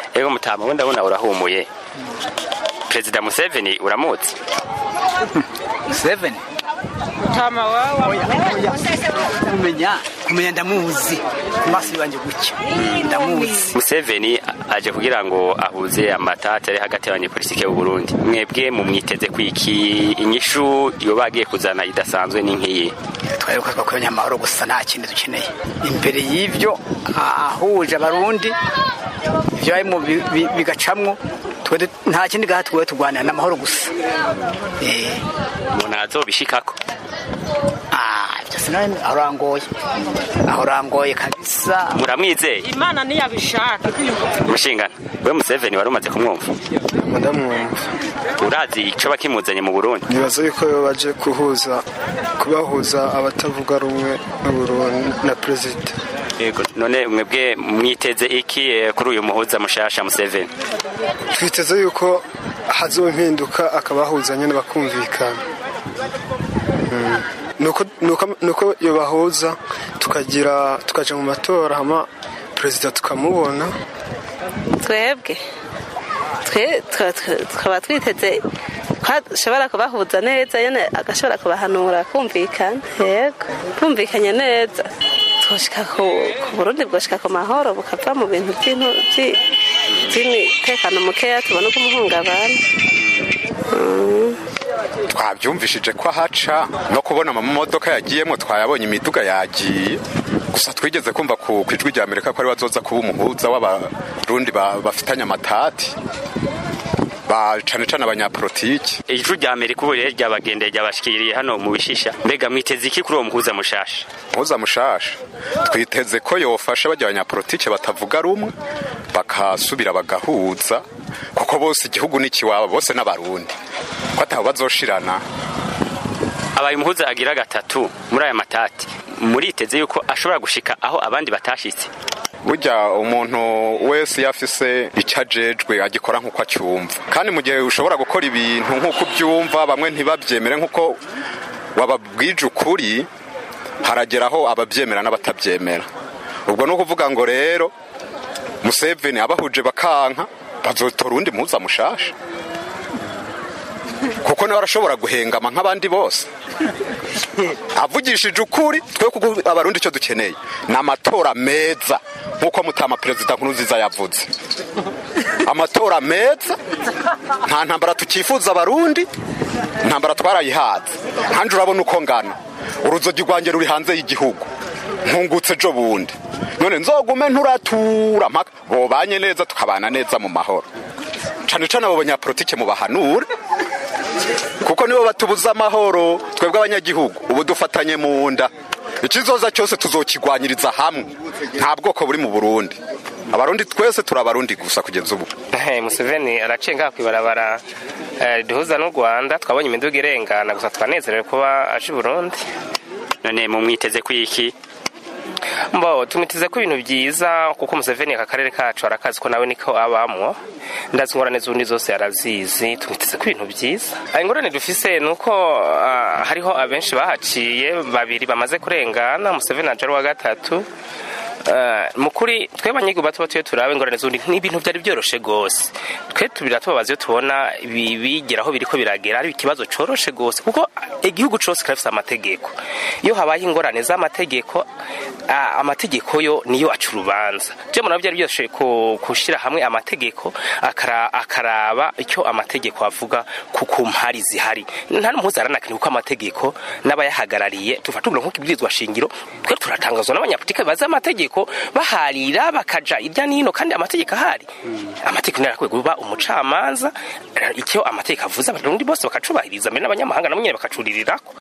ego mutama we ndabona urahumuye perezida museveni uramutse seven mutama wawe kumenya kumenya ndamuzi ku maso yanjye gutya ndamuzi museveni aje kugira ngo ahuze amatate ari hagati y'abanyepolitike b'u Burundi mwebwe mumwiteze kwiki inyishu yoba agiye kuzana idasanzwe ni nk'iyi twari ko twakoranye amahoro gusa nta kindi dukeneye imbere y'ibyo ahuje abarundi ibyo barimo bi- bi- bigacamwo twe du- nta kindi gaha twe turwanira n'amahoro gusa Eh, umuntu azobishikako ah, ibyo sinari aho urangoye aho urangoye kabisa muramwizeye imana niyabishaka mushingana we museveni wari umaze kumwumva ndamwumva urazi ico bakimuzanye mu burundi nibaza yuko yo baje kuhuza kubahuza abatavuga rumwe n'uburundi na perezida yego none mwebwe mwiteze iki eh, kuri uyu muhuza mushasha museveni twiteze yuko hazoba impinduka akabahuza nyine bakumvikana Mm. nuko nuko- nuko yobahuza tukagira tukaja mu matora hama perezida tukamubona twebwe twe twa- twa- tukaba twiteze ko ashobora kubahuza neza yene agashobora kubahanura kumvikana yego bumvikanye neza twoshika ku ku burundi bwoshika ku mahoro bukava mu bintu by'intu- by'i- by'imitekano mukeya tubona uko umuhungabana twabyumvishije ko ahaca no kubona amamodoka yagiyemo twayabonye imiduga yagiye gusa twigeze kumva ku ku ijwi rya amerika ko ari bazoza kuba umuhuza w'abarundi ba- bafitanye amatati ba cane cane abanyapolitiki ijuru rya amerika ubu rero ryabagendeye ryabashikiriye hano mu bishisha mbega mwiteze iki kuri uwo muhuza mushasha muhuza mushasha twiteze ko yofasha bajya abanyapolitike batavuga rumwe bakasubira bagahuza kuko bose igihugu ni ikiwabo bose n'abarundi ko ataho bazoshirana abaye umuhuza agira gatatu muri aya matati muriteze yuko ashobora gushika aho abandi batashitse burya umuntu wese iyo afise icyo ajejwe agikora nk'uko acyumva kandi mu gihe ushobora gukora ibintu nk'uko ubyumva bamwe ntibabyemere nk'uko wababwije ukuri harageraho ababyemera n'abatabyemera ubwo ni ukuvuga ngo rero museveni abahuje bakanka bazotora uwundi muhuza mushasha kuko nawe arashobora guhengama nk'abandi bose avugishije ukuri twe kuko abarundi icyo dukeneye ni amatora meza nk'uko mutama perezida nkurunziza yavuze amatora meza nta ntambara tukifuza abarundi intambara twarayihaze hanjye urabona uko ngana uruzogi rwanjye ruri hanze y'igihugu nkungutse ejo bundi none nzogume nturatura mpaka bobanye neza tukabana neza mu mahoro cane cane abo banyapolitike mubahanure kuko nibo batubuza amahoro twebwe abanyagihugu ubu dufatanye mu nda ikizoza cyose tuzokigwanyiriza hamwe nta bwoko buri mu burundi abarundi twese turi abarundi gusa kugeza ubu Hey, Museveni araciye ngaha kwibarabara eh, duhuza n'u Rwanda twabonye imiduga irengana gusa twanezerewe kuba aje i Burundi none mumwiteze kwiki mbo tumwiteze ko ibintu byiza kuko Museveni aka karere kacu arakazi ko nawe niko abamwo ndazi ingorane z'undi zose arazizi tumwiteze ko ibintu byiza Ah, ingorane dufise ni uko ah, hariho abenshi bahaciye babiri bamaze kurengana Museveni aje ari uwa gatatu Uh, mukuri twe banyigihugu bato batuye turabe ingorane z'undi ni ibintu byari byoroshe gose twe tubira tubabaza iyo tubona ibi- bigeraho biriko biragera ari ikibazo coroshe gose kuko igihugu cose kirafise amategeko iyo habaye ingorane z'amategeko ah, amategeko yo niyo aca urubanza je murabo byari byoshe kushira hamwe amategeko akara- akaraba icyo amategeko avuga ku ku mpari zihari nta n'umuhuza aranakanye kuko amategeko n'abayahagarariye tufata uburo nk'ikibwirizwa shingiro twe turatangazwa n'abanyapolitike bazi amategeko baharira bakaja irya nino kandi amategeko ahari amategeko narakwiye kuba umucamanza icyo amategeko avuze abarundi bose bakacubahiriza mbere n'abanyamahanga nabo nyene bakacuririrako